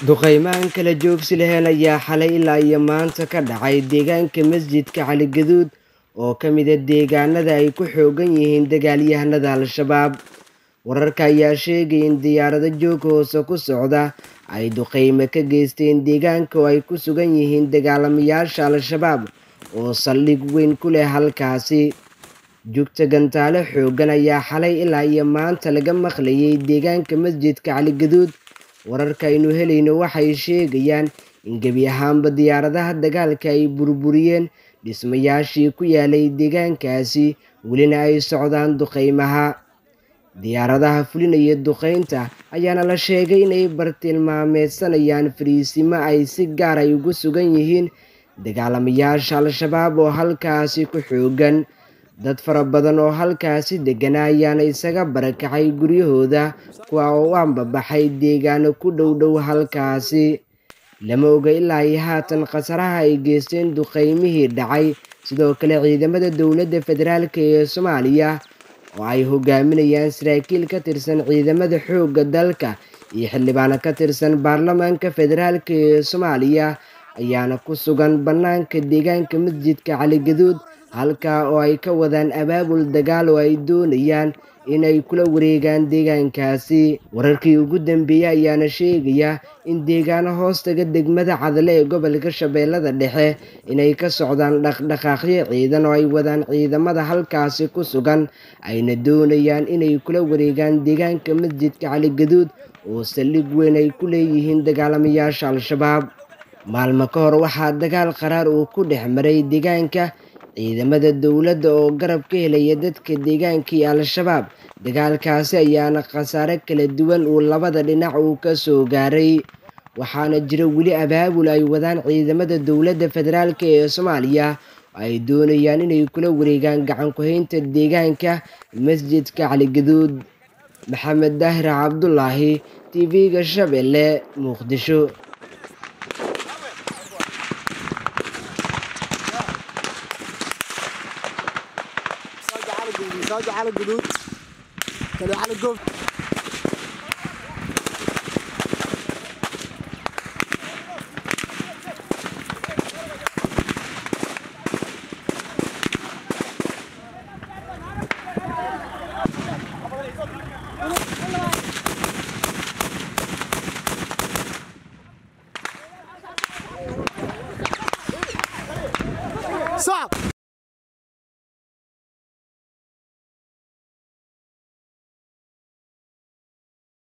duqeymahan kala joogsi laheen ayaa xalay ilaa iyo maanta ka dhacay deegaanka masjidka cali gaduud oo ka mida deegaanada ay ku xoogan yihiin dagaalyahanada al-shabaab wararka ayaa sheegaya in diyaarado joog hoose ku socda ay duqeyme ka geysteen deegaanka oo ay ku sugan yihiin dagaalamayaasha al-shabaab oo saldhig weyn ku leh halkaasi jugta gantaale xoogan ayaa xalay ilaa iyo maanta laga maqlayay deegaanka masjidka cali gaduud wararka aynu helayno waxay sheegayaan in gebi ahaanba diyaaradaha dagaalka ay burburiyeen dhismayaashii ku yaalay deegaankaasi welina ay socdaan duqeymaha diyaaradaha fulinaya duqeynta ayaana la sheegay inay bartilmaameedsanayaan fariisimo ay si gaar ay ugu sugan yihiin dagaalamayaasha al-shabaab oo halkaasi ku xoogan dad fara badan oo halkaasi deggana ayaana isaga barakacay guryahooda kuwa oo u ambabaxay deegaano ku dhow dhow halkaasi lama oga ilaa iyo haatan khasaraha ay geysteen duqeymihii dhacay sidoo kale ciidamada dowladda federaalk ee soomaaliya oo ay hogaaminayaan saraakiil ka tirsan ciidamada xoogga dalka iyo xildhibaano ka tirsan baarlamaanka federaalk ee soomaaliya ayaana ku sugan bannaanka deegaanka masjidka cali gaduud halkaa oo ay ka wadaan abaabul dagaal oo ay doonayaan inay kula wareegaan deegaankaasi wararkii ugu dambeeyey ayaana sheegaya in deegaano hoostaga degmada cadle ee gobolka shabeellada dhexe inay ka socdaan dhaqdhaqaaqyo ciidan oo ay wadaan ciidamada halkaasi ku sugan ayna doonayaan inay kula wareegaan deegaanka masjidka cali gaduud oo saldhig weyn ay ku leeyihiin dagaalamayaasha al-shabaab maalmo ka hor waxaa dagaal qaraar uu ku dhex maray deegaanka ciidamada dowladda oo garab ka helaya dadka deegaanka iyo al-shabaab dagaalkaasi ayaana khasaare kala duwan uu labada dhinac uu ka soo gaaray waxaana jira weli abaabul ay wadaan ciidamada dowladda federaalk ee soomaaliya ay doonayaan inay kula wareegaan gacan ku-haynta deegaanka masjidka caligaduud maxamed daahir cabdulaahi tv-ga shabeelle muqdisho مساجد على الجدود كانوا على الجوف